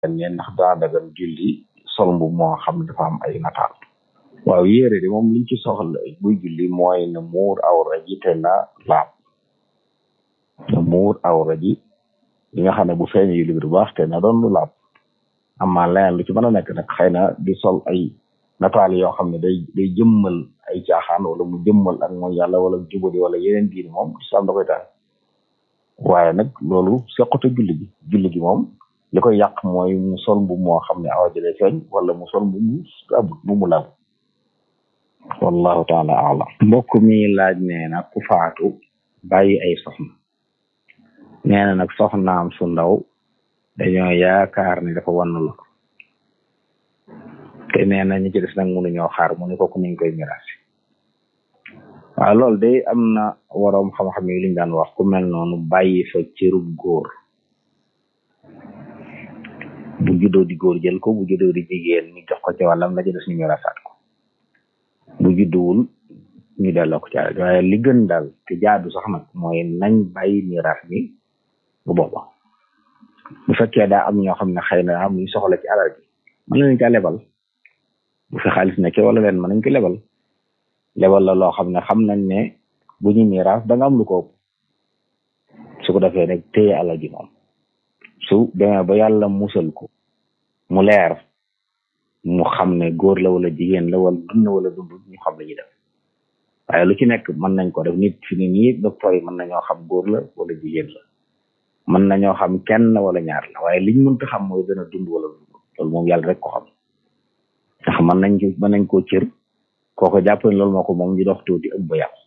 ne ndax daa dagan julli sol mbu moo xam ne dafa am ay nataal waaw yére de moom liñ ci soxla buy julli mooy na muur awra ji te na laab na muur awra ji li nga xam ne bu feeñee julli bi du baax te na doon lu laab amaa leneen lu ci mën a nekk nag xëy na di sol ay nataal yoo xam ne day day jëmmal ay caaxaan wala mu jëmmal ak mooy yàlla wala jubadi wala yeneen diini moom islam da koy taal waaye nag loolu sequte julli gi julli gi moom li koy yàq mooy mu sol bu moo xam ne awa jëlee feeñ wala mu sol bu mu abut bu mu laab wallahu taala alam mbokk mi laaj nee na ku faatu bàyyi ay soxna nee na nag soxnaam su ndaw dañoo yaakaar ne dafa wann la te nee na ñi ci des nag mënuñoo xaar mu ne kooku niñ koy miraasi waaw loolu de am na waroom xam-xam yi liñ daan wax ku mel noonu bàyyi fa cërub góor bu juddoo di góor jël ko bu juddoo di jigéen ñu jox ko ci wàllam la ci des ñu miraasaat ko bu judduwul ñu delloo ko ci alal waaye li gën daal te jaadu sax nag mooy nañ bàyyi miraas mi bu booba bu fekkee daa am ñoo xam ne xëy na am ñu soxla ci alal ji mën nañ ca lebal bu fi xaalis nekkee wala leen mën nañ ko lebal lebal la loo xam ne xam nañ ne bu ñu miraas da nga am lu ko ëpp su ko defee rek téye alal ji moom su demee ba yàlla musal ko mu leer mu xam ne góor la wala jigéen la wala dund wala dund ñu xam la ñuy def waaye lu ci nekk mën nañ ko def nit fi ni nii docteur yi mën nañoo xam góor la wala jigéen la mën nañoo xam kenn wala ñaar la waaye liñ mënta xam mooy dana dund wala dund loolu moom yàlla rek ko xam ndax mën nañ ci mën nañ koo cër kooko jàpp ne loolu moo ko moom ñu dox tuuti ëpp ba yàqu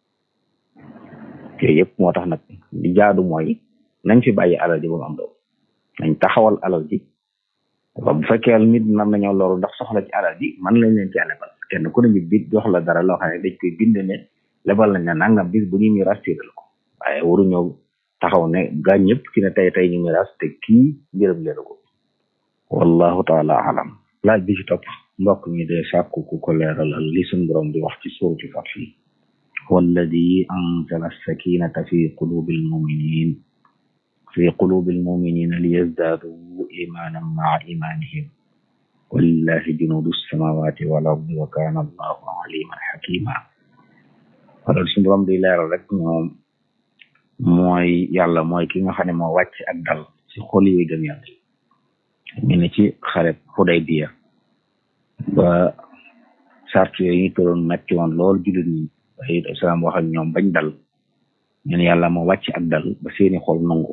yooyu yëpp moo tax nag li jaadu mooy nañ fi bàyyi alal ji ba mu am doom nañ taxawal alal ji bu fekkee nit mën nañoo loru ndax soxla ci alal ji man lañ leen ci lebal kenn ku ne ñu bit jox la dara loo xam ne dañ koy bind ne lebal nañ ne nangam bis bu ñuy miiras téeral ko waaye waruñoo taxaw ne gaa ñëpp ci ne tey tey ñu miiras te kii njërëm leenu ko wallahu taala alam laaj bi ci topp mbokk mi de sàkku ku ko leeralal li suñ borom di wax ci suurati Fath walladi anzala sakinata fi qulubil muminin fi qulubil muminina liyazdadu imanan maa imanihim walillahi junudu samawati wal ardi wa kana allahu aliman hakima wala suñ borom di leeral rek moom mooy yàlla mooy ki nga xam ne moo wàcc ak dal ci xol yi gëm yàlla ñu ne ci xareb Xudaybiya ba sart yooyu ñu tëroon metti woon lool jullit ñi waaye islam wax ak ñoom bañ dal ñu ne yàlla moo wàcc ak dal ba seeni xol nangu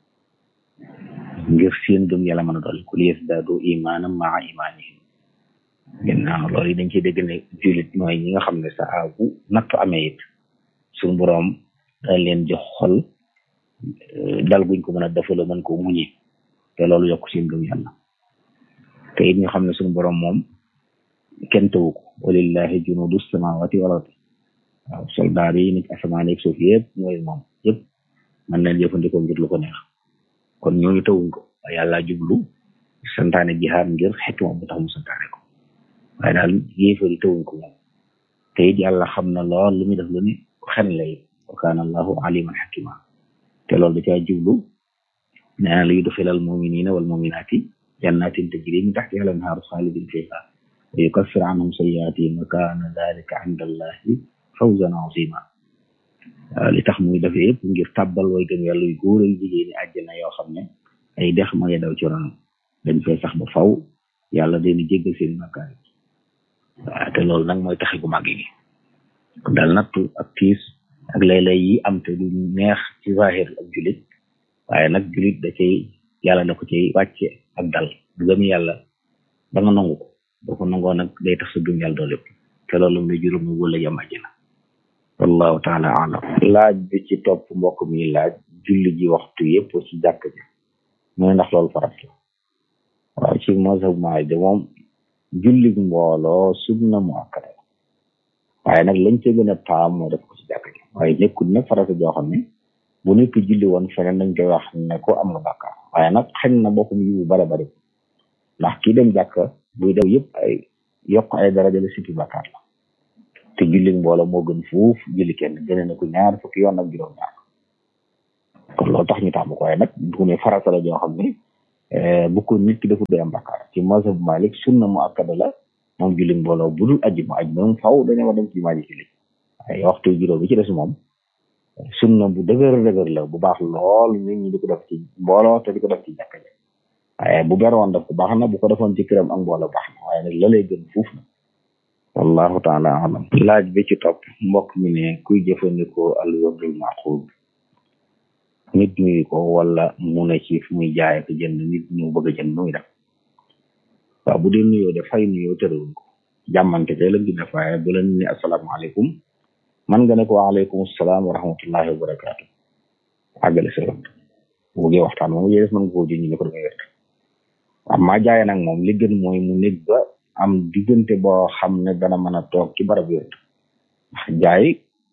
ngir seen gëm yàlla mën a dolli ku liyazdadu imanan maa imanihim ginnaaw loolu yi dañ ciy dégg ne jullit mooy ñi nga xam ne saa bu nattu amee it suñu boroom dañ leen jox xol dal guñ ko mën a defaloo mën ko muñe te loolu yokk seen gëm yàlla te it ñu xam ne suñu boroom moom kenn tawu ko walillahi junudu samawati wal ardi waaw soldaar yi nit asamaan ak suuf yëpp mooy moom yëpp mën leen jëfandikoo ngir lu ko neex kon ñooñu tawuñ ko waaye yàlla jublu santaane jihaad ngir xikma bu tax mu santaane ko waaye daal yéefar yi tawuñ ko moom te it yàlla xam na lool lu muy def lu ne xen lay wa kaana allahu aliman xakima te loolu da caa jublu nee na la yudxilal muminina wal muminaati jannatin tajri min taxtiha al anhaaru xaalidin fiha wa yukaffir anhum sayyiatihim wa kaana dalika inda allahi fawzan azima li tax muy def yëpp ngir tàbbal way gëm yàlla yu góor yu jigéen ñi àjjana yoo xam ne ay dex ma ngi daw ci ronam dañ fay sax ba faw yàlla dañu jéggal seen makkaar yi waaw te loolu nag mooy taxi gu màgg gi dal nattu ak tiis ak lay-lay yi am te du neex ci zahir ak julit waaye nag julit da cay yàlla da ko cay wàcce ak dal du gëm yàlla ba nga nangu ko boo ko nangoo nag day tax sa gëm yàlla doo lépp te loolu muy juróom mu wala jam àjjana wallahu taala alam laaj bi ci topp mbokk mi laaj julli ji waxtu yëpp ci jàkk ji mu ne ndax loolu farat la waaw ci mazhab Maalik de moom julli mbooloo sunna mu akkada waaye nag lañ ca gën a taam moo def ko ci jàkk ji waaye nekkul nag farata joo xam ne bu nekk julli woon feneen dañ koy wax ne ko am nga bàkkaar waaye nag xañ na boppam yu bare bari ndax kii dem jàkk buy daw yëpp ay yokk ay daraja la sippi bàkkaar la te julli mbooloo moo gën fuuf julli kenn gëne na ko ñaar fukki yoon ak juróom ñaar kon loolu tax ñu tàmm ko waaye nag du ne farata la joo xam ne bu ko nit ki deful day am bakkaar ci mazhab Malik sunna mu akkada la moom julli mbooloo bu dul ajjuma ajjuma moom faw dañoo war dem ci jumaa ji julli waaye waxtu juróom bi ci des moom sunna bu dëgër dëgër la bu baax lool nit ñi di ko def ci mbooloo te di ko def ci jàkka ja waaye bu beroon def ko baax na bu ko defoon ci këram ak mbooloo baax na waaye nag la lay gën fuuf na wallahu taala alam laaj bi ci topp mbokk mi ne kuy jëfandikoo al wardul maqub nit ñuy ko wala mu ne ci fu muy jaay ak jënd nit ñu bëgg a jënd muy def waaw bu dee nuyoo de fay nuyoo tërëwuñ ko jàmmante te la gën a waaye bu la ne asalaamaaleykum man nga ne ko waaleykum salaam wa rahmatullahi wa barakaatu àggale sa yoon bu bëggee waxtaan moom yéen mën nga koo jënd ñu ko damay wér amma jaay nag moom li gën mooy mu nekk ba am diggante boo xam ne dana mën a toog ci barab wér ndax jaay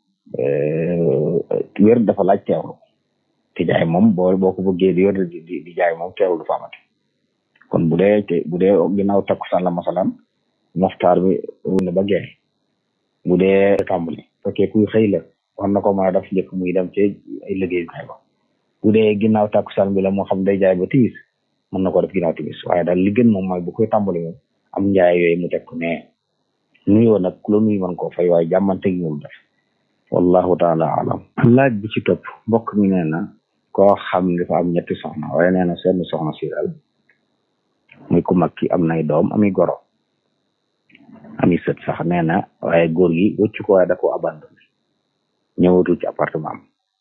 wér dafa laaj teewlu te jaay moom boo boo ko bëggee di wér di di jaay moom teewlu du fa amati kon bu dee te bu dee ginnaaw takkusaan la masalan moxtaar bi ne ba gee bu dee tàmbali fekkee kuy xëy la war na ko mën a def njëkk muy dem ci ay liggéeyukaay ba bu dee ginnaaw takkusaan bi la moo xam day jaay ba timis mën na ko def ginnaaw timis waaye daal li gën moom mooy bu koy tàmbali moom am njaay yooyu mu teg ko ne nuyoo nag ku la nuyu mën koo fay waaye jàmmante gi moom def wallahu taala alam laaj bi ci topp mbokk mi nee na koo xam ne dafa am ñetti soxna waaye nee na seen soxna si daal muy ku mag ki am nay doom ami goro ami sët sax nee na waaye góor gi wëcc ko waaye da ko abandonné ñëwatul ci appartement am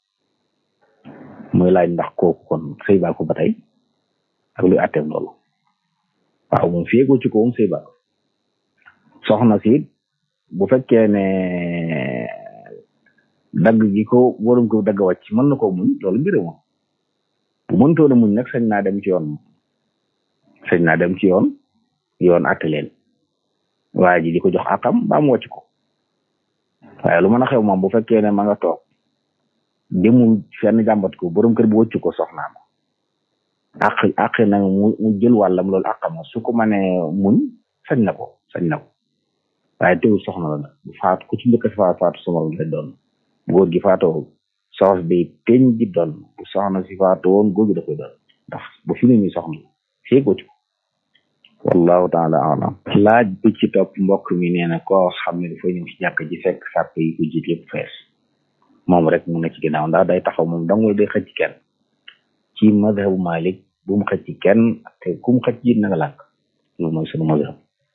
muy laaj ndax kooku kon sëy baa ko ba tey ak luy atteem loolu waaw moom fii wëcc ko moom sëy baa ko soxna si bu fekkee ne dagg gi ko warum ko dagg wàcc mën na koo muñ loolu mbir moom bu mëntoon a muñ nag sañ naa dem ci yoon sañ naa dem ci yoon yoon atte leen waa ji di ko jox akam ba mu wàcc ko waaye lu mën a xew moom bu fekkee ne ma nga toog demul fenn jàmbat ko borom kër bu wëcc ko soxnaam àq àq na mu mu jël wàllam loolu àqam su ko mënee muñ sañ na ko sañ na ko waaye teewul soxna la nag bu faatu ku ci njëkk a faatu faatu sama lay doon góor gi faatoo soxna bi teñ ji doon bu soxna si faatu woon góor gi da koy doon ndax bu fi ne nii soxna fii ko ci wallahu taala alam laaj bi ci topp mbokk mi nee na koo xam ne dafa ñëw ci jàkk ji fekk sàpp yi ko jiit yëpp fees moom rek mu ne ci ginnaaw ndax day taxaw moom dangay day xëcc kenn ci madhabu malik bu mu xëcc kenn te ku mu xëcc jiit na nga lànk loolu mooy sunu madhab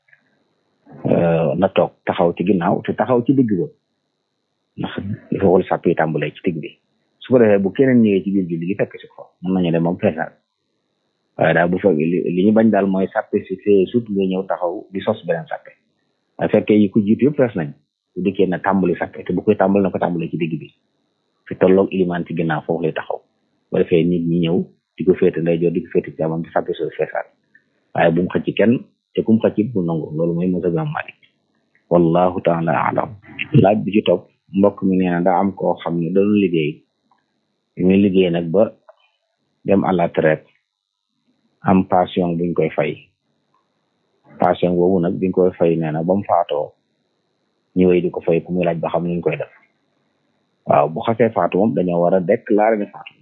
na toog taxaw ci ginnaaw te taxaw ci digg ba ndax il faut que sàpp yi tàmbalee ci digg bi su ko defee bu keneen ñëwee ci biir julli gi fekk si ko mën nañu dem moom feesaat waaye daal bu fekk li ñu bañ daal mooy sàppe si fee surtout nga ñëw taxaw di sos beneen sàppe waaye fekkee yi ko jiitu yëpp fees nañ bu dikkee na tàmbali sàppe te bu koy tàmbali na ko tàmbali ci digg bi fi tolloog ilimaan ci ginnaaw foofu lay taxaw bu defee nit ñi ñëw di ko féete ndeyjoor di ko féete ci amam di sàppe soo feesaat waaye bu mu xëcc kenn te ku mu xëcc bu nangu loolu mooy mazhab Imam Malik wallahu taala alam laaj bi ci topp mbokk mi nee na daa am koo xam ne doon liggéey ñu liggéey nag ba dem à la traite am pension buñ koy fay pension boobu nag biñ koy fay nee na ba mu faatoo ñëwee di ko fay ku muy laaj ba xam nuñ koy def waaw bu xasee faatu moom dañoo war a déclarer ne faatu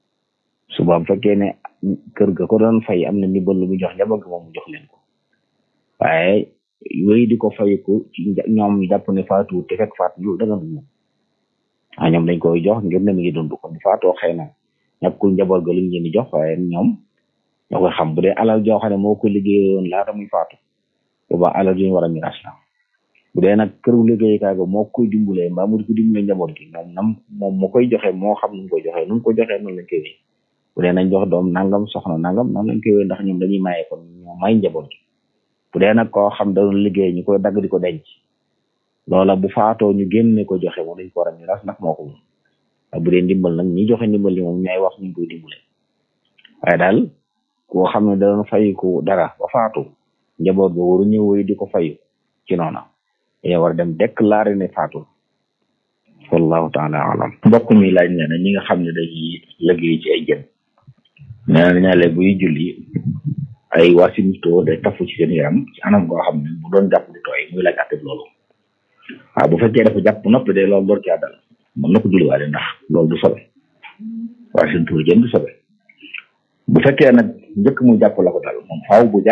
suba bu fekkee ne kër ga ko doon fay am na ndimbal lu mu jox njaboot ga moom mu jox leen ko waaye wéy di ko fayiku ci ñoom ñu jàpp ne faatu te fekk faatu lu danga dund ah ñoom dañ koy jox ngir ne mi ngi dund ko bu faatoo xëy na ñàkkul njaboot ga lu ñu leen di jox waaye ñoom ñoo koy xam bu dee alal joo xam ne moo ko liggéeyoon laata muy faatu booba alal ju ñu war a miraas la bu dee nag këru liggéeyukaay ga moo koy dimbalee mbaa mu di ko dimbalee njaboot gi moom nam moom moo koy joxe moo xam nu mu koy joxe nu mu ko joxee noonu lañ koy wéy bu dee nañ jox doom nangam soxna nangam noonu lañ koy wéy ndax ñoom dañuy maye kon ñoo may njaboot gi bu dee nag koo xam da doon liggéey ñu koy dagg di ko denc loola bu faatoo ñu génne ko joxe moom dañ ko war a miraas ndax moo ko moom bu dee ndimbal nag ñi joxe ndimbal li moom ñooy wax ñu koy dimbale waaye daal koo xam ne da doon fayiku dara ba faatu njaboot ba waru ñëw wéy di ko fayu ci noona dañoo war a dem déclarer ne faatu wallahu taala alam mbokk mi laaj ne na ñi nga xam ne dañuy liggéey ci ay jën nee na ñaale buy julli ay wasimto day tafu ci seen yaram ci anam goo xam ne bu doon jàpp di tooy muy laaj atteb loolu waaw bu fekkee dafa jàpp noppi de loolu door caa dal mën na ko julliwaale ndax loolu du sobe wasimto jën du sobe bu fekkee nag njëkk mu jàpp la ko dal moom faaw bu